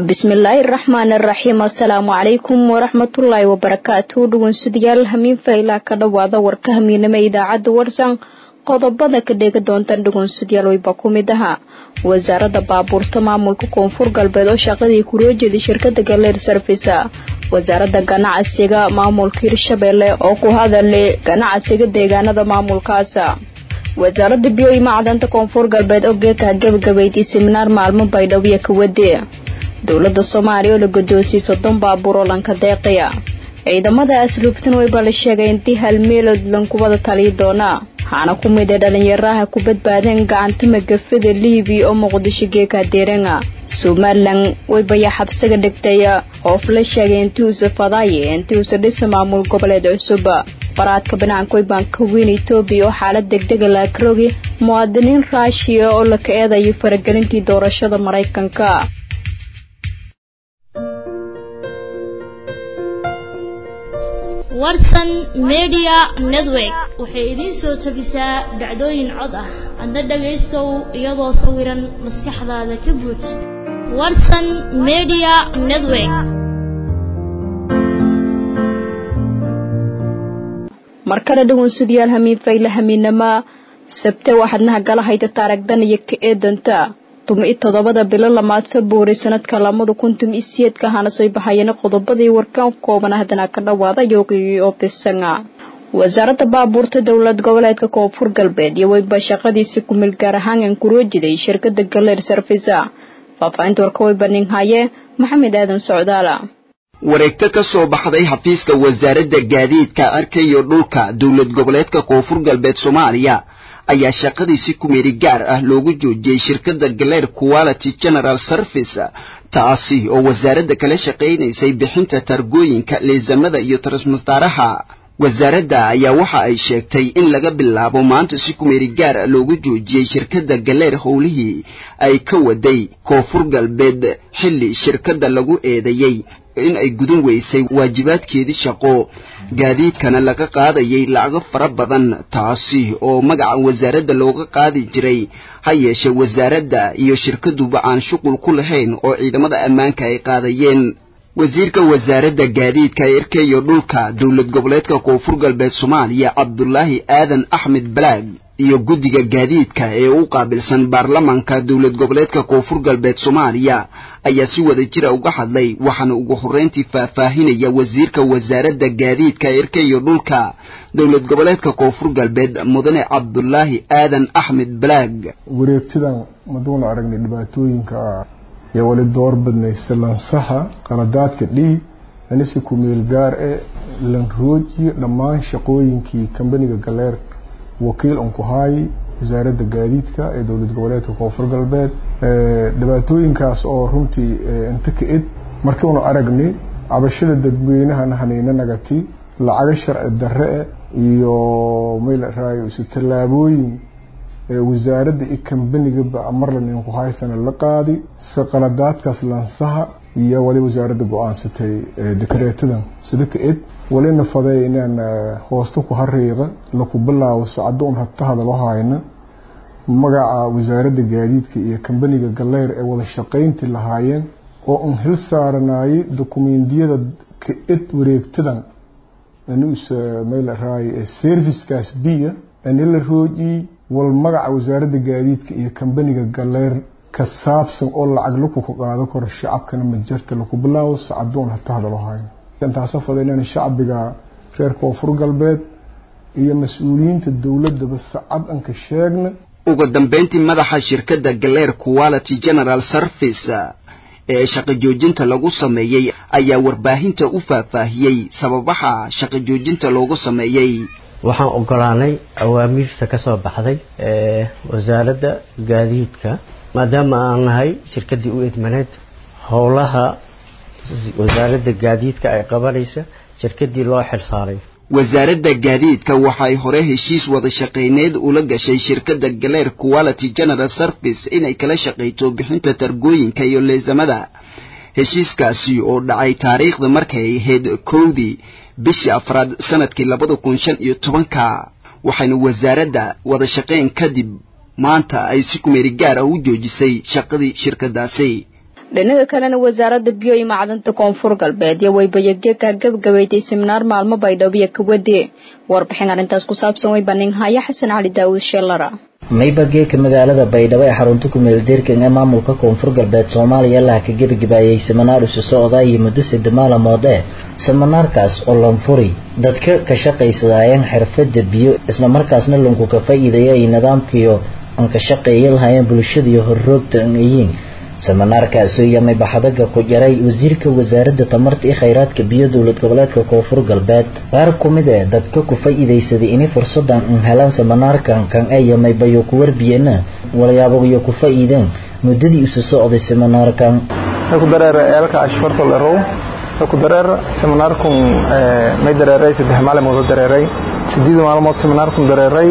bismillaahi raxmaan araxiim assalaamu calaykum waraxmatullaahi wabarakaatu dhegeystayaal hamiin faylaa ka dhowaada warka hamiinama idaacadda warsan qodobada ka dheega doontaan dhegeystayaal wayba ku mid ahaa wasaaradda baabuurta maamulka koonfur galbeed oo shaqadii kuroo jeeday shirkada galeer sarfisa wasaaradda ganacsiga maamulka hirshabeelle oo ku hadalay ganacsiga deegaanada maamulkaasa wasaaradda biyo iyo macdanta koonfur galbeed oo geeka gabagabeydii siminaar maalmo baydhabo kawade dowladda soomaaliya oo la godoonsiyey soddon baabuur oo lanka deeqaya ciidamada asluubtan wayba la sheegay intii hal meelood lankubada taliyi doona waxaana ku mid ee dhalinyaraha ku badbaadeen gacanta magafada liibiya oo muqdisho geeka deerenga somalilan waybaya xabsiga dhigtay oof la sheegay intii usa fadaaye intii usa dhisa maamul goboleed cusub baraadka banaanka waybaanka weyn etoobiya oo xaalad degdega laakaroogi muwaadiniin raashiya oo laka eedayo faragelintii doorashada maraykanka warsan media network waxay idiin soo tabisaa dhacdooyin cod ah adna dhagaystow iyadoo sawiran maskaxdaada ka buuj warsan media network mar kale dhegeystayaal hamiin fayle hamiinama sabte waxaadnaha gala hayta taaragdan iyo ka eedanta tumi toddobada bilo lamaad februari sanadka lamada kun tumi siyeedka ahana soo baxayeen qodobadii warkaan kooban haddana ka dhawaada yoogii oo bisanga wasaaradda baabuurta dowlad goboleedka koonfur galbeed iyo weyba shaqadiisi kumil gaar ahaan kuroo jiday shirkada galeer sarfisa faahfaahinta warka weyba ninhaye maxamed aadan socdaala wareegto ka soo baxday xafiiska wasaaradda gaadiidka arka iyo dhulka dowlad goboleedka koonfur galbeed soomaaliya ayaa shaqadiisi kumeeri gaar ah loogu joojiyey shirkadda galeer quality general service taasi oo wasaaradda kala shaqaynaysay bixinta targooyinka leesamada iyo transmastaaraha wasaaradda ayaa waxa ay sheegtay in laga bilaabo maanta si kumeeri gaar ah loogu joojiyey shirkadda galeer howlihii ay ka waday koonfur galbeed xilli shirkadda lagu eedeeyey in ay gudan weysay waajibaadkeedii shaqo gaadiidkana laga qaadayay lacago fara badan taasi oo magaca wasaaradda looga qaadi jiray ha yeeshee wasaaradda iyo shirkaduba aan shuqul ku lahayn oo ciidamada ammaanka ay qaadayeen wasiirka wasaaradda gaadiidka irka iyo dhulka dowlad goboleedka koonfur galbeed soomaaliya cabdulaahi aadan axmed balaag iyo guddiga gaadiidka ee u qaabilsan baarlamanka dowlad goboleedka koonfur galbeed soomaaliya ayaa si wada jira uga hadlay waxaana ugu horreyntii faahfaahinaya wasiirka wasaaradda gaadiidka irka iyo dhulka dowlad goboleedka koonfur galbeed mudane cabdulaahi aadan axmed balaag wareegtidan maduuna aragnay dhibaatooyinka iyo wali door badnaysta lansaha qaladaadka dhii anisi kumeel gaar e lanroojiyo dhammaan shaqooyinkii kambaniga galeer wakiil un ku haayay wasaaradda gaadiidka ee dowlad goboleedka koonfur galbeed dhibaatooyinkaas oo runtii inta ka id markii unu aragnay cabashada dadweynahana haniina nagati lacago sharci darre e iyo maylaraayo isu tallaabooyin wasaaradda iyo kambanigaba marlan inku haysana la qaadi si qaladaadkaas lansaha iyo wali wasaaradda go-aansatay dekareetadan sida ka id walina faday inaan hoosta ku hariiqa laku bilaabo sacado un hata hadalo hayna magaca wasaaradda gaadiidka iyo kambaniga galeer ee wada shaqayntii lahaayeen oo un hil saaranayay dokumentiyada ka id wareegtadan meel servicekaas biya anila roojiyey wal magaca wasaaradda gaadiidka iyo kambaniga galeer ka saabsan oo lacag laku ka qaado karo shacabkana majarta laku bilaabo sacadoon hata hadalo hayna intaasa fada inaan shacbiga reer koonfur galbeed iyo mas-uuliyiinta dowladaba sacad anka sheegna ugu dambeyntii madaxa shirkadda galeer quality general service ee shaqo joojinta lagu sameeyey ayaa warbaahinta u faahfaahiyey sababaha shaqo joojinta loogu sameeyey waxaan ogolaanay awaamiirta ka soo baxday ee wasaaradda gaadiidka maadaama aan nahay shirkaddii u idmaneed howlaha wasaaradda gaadiidka ay qabanaysa shirkaddii loo xilsaaray wasaaradda gaadiidka waxay hore heshiis wada shaqayneed ula gashay shirkadda galeer quality general service inay kala shaqayto bixinta targooyinka iyo leesamada heshiiskaasi oo dhacay taariikhda markay ahayd kowdii bishii afraad sanadkii labada kun shan iyo tobanka waxayna wasaaradda wada shaqayn kadib maanta ay si kumeeri gaar ah u joojisay shaqadii shirkadaasi dhinaga kalena wasaaradda biyo iyo macdanta koonfur galbeed iyo waybayageka gabagabaytay seminaar maalmo baydhabo kawade warbixin arrintaas ku saabsan way baninhaya xasan cali daawud sheelara maybageeka magaalada baydhabo ee xarunta kumeeldeerkan ee maamulka koonfur galbeed soomaaliya laha ka gebagebaayay seminaar isu socda iyo muddo sida maalamood ee seminaarkaas oo lanfuri dadka ka shaqaysadaayeen xirfada biyo islamarkaasna lanku ka faa'iideeya ay nidaamkiyo aan ka shaqeeya lahaayeen bulshadiiyo horroogta an ayiin seminaarkaasi yamay baxadaga ku jaray wasiirka wasaaradda tamarta iyo khayraadka biyo dowlad goboleedka koonfur galbeed qaar ku mid ee dadka ku faa'iidaysaday inay fursadan an helaan seminaarkan kan ee yamay bayo ku warbiyeena walyaabaiyo ku faa'iideen muddadii isu socday seminaarkan ku dareer eelka ashfarta lerow ku dareer seminaarkun may dareeray saddex maalmood dareeray sideed maalmood seminaarkun dareeray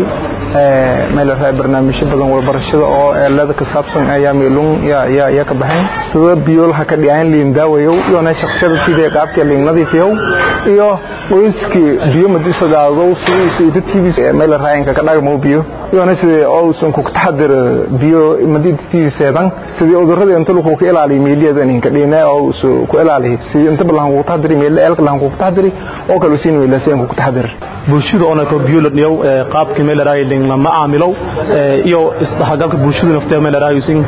meel raay barnaamijyo badan waxbarashada oo eelada ka saabsan ayaa meelun yaa yaa ka baxeen sida biyoolha ka dhiyaan liin daawayo iyo na shakhsiyada sidii qaabka liin nadiifiyo iyo qoyskii biyo madisa daado sidii sidii TV meel raay ka dhagmo biyo iyo na sidii oo sun ku taxadir biyo madid TV seedan sidii udurada inta lagu ka ilaaliyo meeliyada in ka dhina oo ku ilaaliyo sidii inta balan ku taxadir meel eelka lan ku taxadir oo kale siin meel seen ku taxadir bulshada oo nato biyo la dhiyo qaabka meel raay lama caamilo iyo isdhaxgalka bulshada nafteeda meel raayusin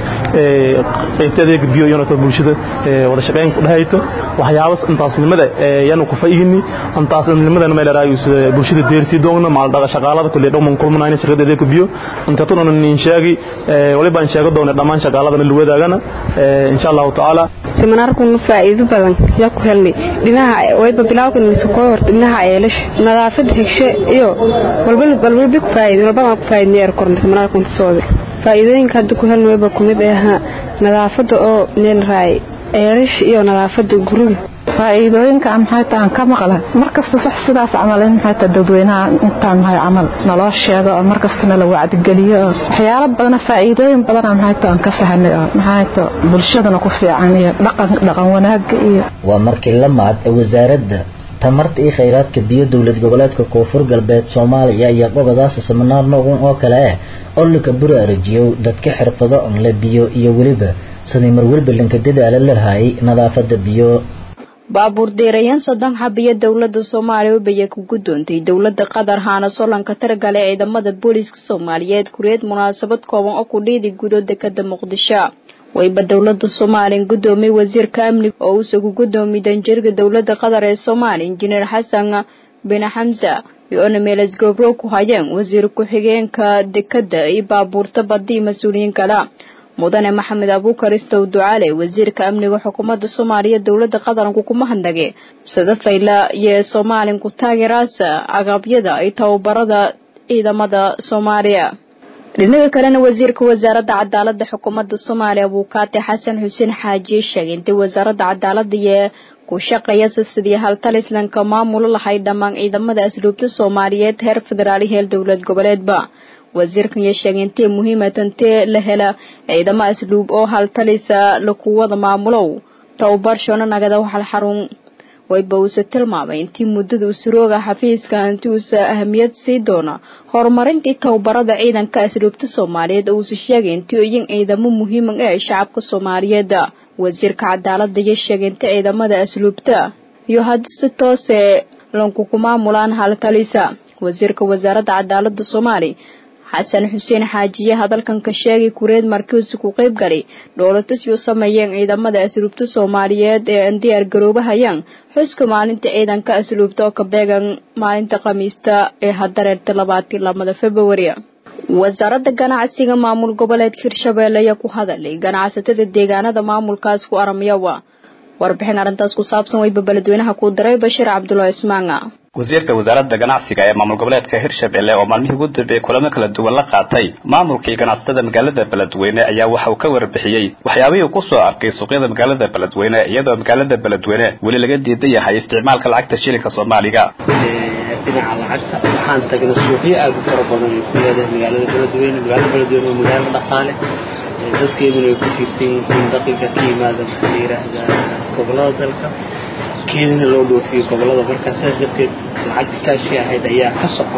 qaybteeda biyo iyo nato bulshada wada shaqeyn ku dhahayto waxyaabas intaasnimada yaanu ku faa'iidni intaasnimada meel raayus bulshada deersi doona maal dhaqa shaqaalada kulli dhoman kulmanayna shaqadeeda ku biyo inta tuna nin sheegi waliba aan sheego doona dhamaan shaqaalada la wadaagana insha Allah taala seminaarkun faa'iido badan yaa ku helnay dhinaca wayba bilawkan soo horta dhinaca eelash nadaafad hegshe iyo walba walba ku faa'iido walba ku faa'iidnay er korna seminaarkun soo faa'iidooyinka hadda ku helnay wayba kumid ah nadaafada oo meel raay eelash iyo nadaafada guriga faa'iidooyinka maxay tahay ka maqlan markasta wax sidaas camal in maxay tahay dadweynaha intaan maxay camal naloo sheego oo markasta la wacdigeliyo waxyaalo badan faa'iidooyin badan maxay tahay ka fahanay maxay tahay bulshadana ku fiican iyo dhaqan dhaqan wanaag iyo waa markii la maad wasaaradda tamarta iyo khayraadka biyo dowlad goboleedka koonfur galbeed soomaaliya ayaa gobadaas seminaar noocan oo kale ah oo laka buraarajiyo dadka xirfado on la biyo iyo weliba sidii marwalba lanka dadaala lahaayay nadaafada biyo baabuur deerayaen soddon xabiyo dowladda soomaaliya ubaya ku guddoontay dowladda qatar haana solanka targale ciidamada booliiska soomaaliyeed kureed munaasabad kooban oo ku dhiidi gudo dekada muqdisho wayba dowladda soomaaliya gudoomiyey wasiirka amniga oo uusagu gudoomiy danjirga dowladda qatar ee soomaaliya injineer xasan bin xamsa iyo-ona meeles gobro ku hayeen wasiir ku-xigeenka dekada iyo baabuurta badii mas-uuliyiin kale mudane maxamed abuukar istow ducaale wasiirka amniga xukuumadda soomaaliya dowladda qaranku kuma handage sida fayla iyo soomaalin ku taageeraasa agabyada iyo tababarada ciidamada soomaaliya dhinaga kalena wasiirka wasaaradda cadaalada xukuumadda soomaaliya abuukaate xasan xuseen xaajiye sheegay intay wasaaradda cadaalada iyo ku shaqeeyasa sidii haltalislanka maamulo lahay dhammaan ciidamada asluubta soomaaliyeed heer federaal iyo heer dowlad goboleedba wasiirkan iyo sheegay intee muhiima tantee la hela ciidamo asluub oo haltalisa lakuwada maamulow tababar shona nagada waxal xarun wayba uuse tilmaamay intii muddada usurooga xafiiska inti uusa ahamiyad sii doona horumarintii tababarada ciidanka asluubta soomaaliyeed oo uuse sheegay intii iyin ciidamo muhiima ee shacabka soomaaliyeed wasiirka cadaalada iyo sheegay inta ciidamada asluubta iyo haddii si toose lankuku maamulaan haltalisa wasiirka wasaaradda cadaalada soomaaliya xasan xuseen xaajiye hadalkan ka sheegay kureed markiisu ku qayb galay dhoolatusyu sameeyeen ciidamada asluubta soomaaliyeed ee aan diyaar garoobahayaan xuska maalinta ciidanka asluubta oo ka beegan maalinta khamiista ee hadareerta labaatii lamada februari wasaaradda ganacsiga maamul goboleedka hirshabeelle ayaa ku hadalay ganacsatada deegaanada maamulkaas ku aramayawa warbixin arrintaas ku saabsan wayba beledweynaha ku daray bashiir cabdullahi ismaanga wasiirka wasaaradda ganacsiga ee maamul goboleedka hirshabelle oo maalmihii ugu dambeeyey kulamo kala duwan la qaatay maamulkii ganacsatada magaalada beledweyne ayaa waxa uu ka warbixiyey waxyaabihii uu ku soo arkay suuqyada magaalada beledweyne iyadoo magaalada beledweyne weli laga diidan yahay isticmaalka lacagta shilinka soomaaliga dhinaca lacagta waxaan tagnay suuqyo aad u fara badan ay ku leedahay magaalada beledweyne magaalada beledweyne waa magaalo dhaqaale dadkeeduna ay ku tiirsan yihiin daqiga ka yimaada maxaa la yidhaahdaa gobolada dalka keedina loo dhoofiyo gobolada markaa saas darteed lacagta kaashi ahayd ayaa ka socon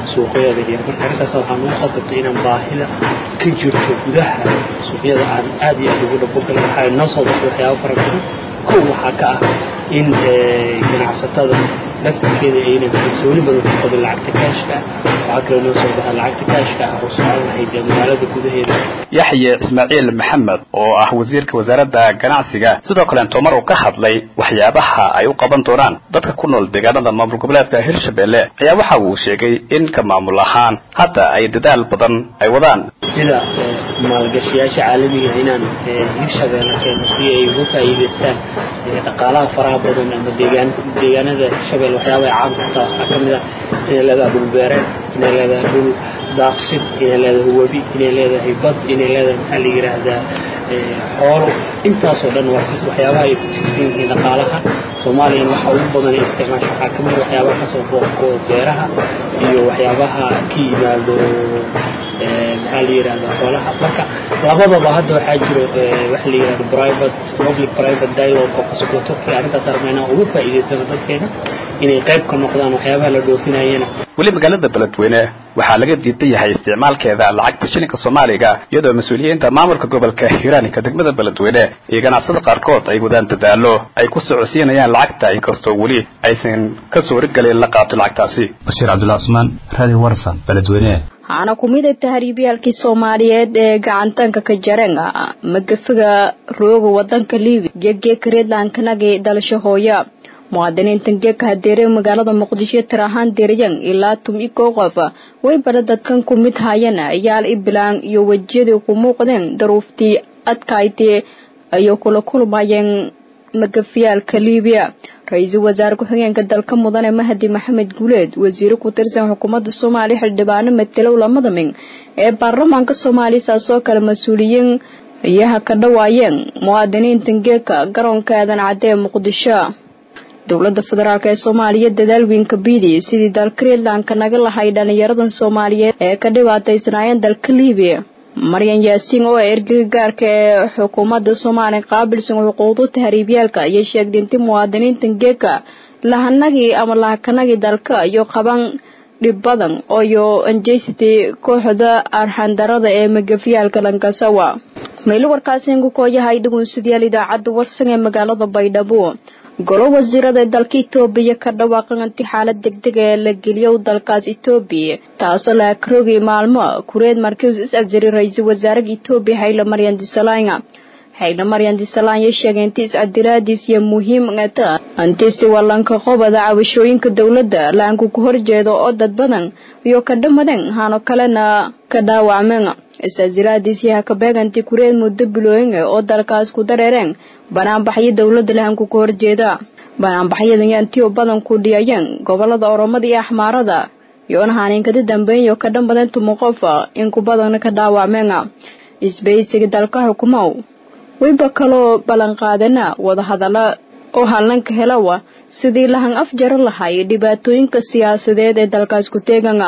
suuqyada yar marka arrintaas waxaan ugu khasabtay inaan baahida ka jirto gudaha suuqyada aan aad iyo aad ugu dhabogal waxaa noo soo baxday waxyaabo fara badan kow waxaa ka ah in ganacsatada laftirkeeda aynan kalsooni badan ku qabin lacagta kaashka ah waxaa kaloo noo soo baxa lacagta kaashka ah oo socon lahayd ee magaalada gudaheeda yaxye ismaaciil maxamed oo ah wasiirka wasaaradda ganacsiga sidoo kale tomar uu ka hadlay waxyaabaha ay u qaban doonaan dadka ku nool deegaanada maamul goboleedka hirshabelle ayaa waxa uu sheegay in ka maamul ahaan hadda ay dadaal badan ay wadaan sida maalgashiyaasha caalamiga inaan hirshabeelle keeno si ay uga faa'iidaystaan dhaqaalaha faraha badan ama deegaan deegaanada hirshabelle waxyaaba ay caan ku taha waxaa ka mid ah inay leedahay dhul beereed inay leedahay dhul daaqsin inay leedahay webi inay leedahay bad inay leedahay maxaa la yidhaahdaa xoolo intaasoo dhan waa sis waxyaabaha ay ku tigsan yihiin dhaqaalaha soomaaliyana waxa ugu badan ay isticmaasho waxaa ka mid waxyaabaha kasoo booqo beeraha iyo waxyaabaha ka yimaado maxaa la yidhahda xoolaha marka labadaba hadda waxaa jiro waxa la yidhahda private public private dialogue oo kasocdo turkiga arrintaas armayna uga faa'iidaysano dadkeena inay qayb ka noqdaan waxyaabaha la dhoofinayana weli magaalada beledweyne waxaa laga diidan yahay isticmaalkeeda lacagta shilinka soomaaliga iyadoo mas-uuliyiinta maamulka gobolka hiiraaninka degmada beledweyne iyo ganacsada qaarkood ay wadaan dadaalo ay ku socodsiinayaan lacagta inkastoo weli aysan ka soo wargelin la qaato lacagtaasi bashiir cabdulla cusmaan radio warsan beledweyne waxaana ku mid ah tahriibyaalkii soomaaliyeed ee gacantanka ka jareen magafiga rooga wadanka liibi geeggeeka reedlandkanagi dalasho hooya muwaadiniintan geeka hadeere magaalada muqdisho tir ahaan deerayan ilaa tum i kow qof way bara dadkan ku mid haayeen yaal iblaan iyo wejiyadii ku muuqdeen daruuftii adkaaytee ayay kula kulmayeen magafiyaalka liibiya ra-iisul wasaare ku-xigeenka dalka mudane mahdi maxamed guuleed wasiire ku tirsan xukuumadda soomaaliya xildhibaano matelow lamada min ee baarlamaanka soomaaliya saasoo kale mas-uuliyiin iyaha ka dhawaayeen muwaadiniintan geeka garoonka aadan cadde ee muqdisho dowladda federaalk ee soomaaliya dadaal weynka biidi sidii dalka reedlandka naga lahay dhalinyaradan soomaaliyeed ee ka dhibaataysnaayeen dalka liibiya maryan yaasiin oo ergega gaarka ee xukuumadda soomaaliya qaabilsan xuquuqda tahriibyaalka ayay sheegtay inti muwaadiniintan geeka lahanagii ama lahakanagii dalka iyo qaban dhib badan ooyo anjeysatay kooxda arxandarada ee magafyaalka lankasawa maylo warkaasiin ku kooyahay dhugunsidayaal idaacadda warsan ee magaalada baydhabo golo wasiirada dalka itoobiya ka dhawaaqan inti xaalad degdeg ee la geliyo dalkaas itoobiya taasoo la akrogay maalmo kureed markiis is-afjari ra-iisul wasaaraha itoobiya hayla maryan disalanya hayla maryan disalanya sheegay inti is-cadiraadiis iyo muhiim ata inti si wallanka qobada cabashooyinka dowladda laanku ku horjeedo oo dad badan iyo ka dhamaden hano kalena ka dhaawacmeen is-casiraadiis yaha ka beeganti kureed muddo bilooyin oo dalkaas ku dareereen banaanbaxyo dowladda lahanku ka horjeeda banaanbaxyadan yantiyo badan ku dhiyayeen gobolada oromada iyo axmaarada yoona haniinkada dambeeyo ka dhammadan tumo qof in ku badanna ka dhaawacmeen isbaysiga dalka xukumow wayba kaloo ballanqaadana wadahadalla oo hallanka helawa sidii lahan afjaro lahay dhibaatooyinka siyaasadeed ee dalkaas ku teegana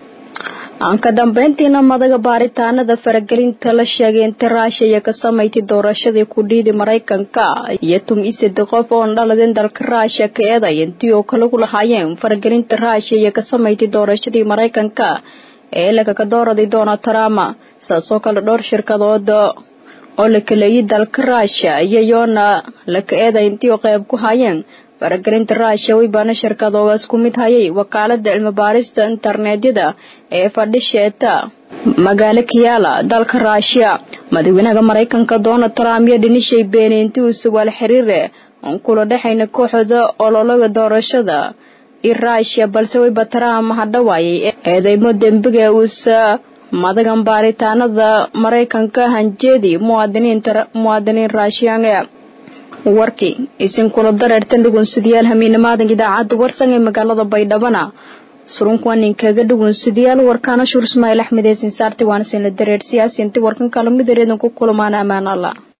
aan ka dambeyntiina madaga baaritaanada faragelinta la sheegay inta raashiya ka samaysay doorashadii ku dhiidi maraykanka iyo tum i saddex qof oon dhaladeen dalka raashiya ka eeday intii oo kale ku lahaayeen faragelinta raashiya ka samaysay doorashadii maraykanka ee lagaga dooraday donald trump saasoo kale dhowr shirkadood oo la kaleeyay dalka raashiya iyayoona la ka eeday intii oo qayb ku hayeen faragelinta raashiya weybaana shirkadoogaas ku mid hayay wakaalada cilmibaarista internetyada ee fadhisheeta magaalo kiyaala dalka raashiya madaxweynaha maraykanka donald trump iyo dhinishay beenay intii uu sugaal xiriire oon kula dhexayna kooxda ololaga doorashada i raashiya balse weyba trump hadhawaayay eedeymo dembiga uusa madagan baaritaanada maraykanka hanjeedi muwaadiniin raashiyaange warkii isinkula dareertan dhugunsidayaal hamiinamaadan idaacadda warsan ee magaalada baydhabana surunkuwa ninkaga dhugunsidayaal warkaana shuur ismaail axmed ee sinsaarti waana sinla dareer siyaasi inti warkan kala midareedan ku kulmaan ammaan allah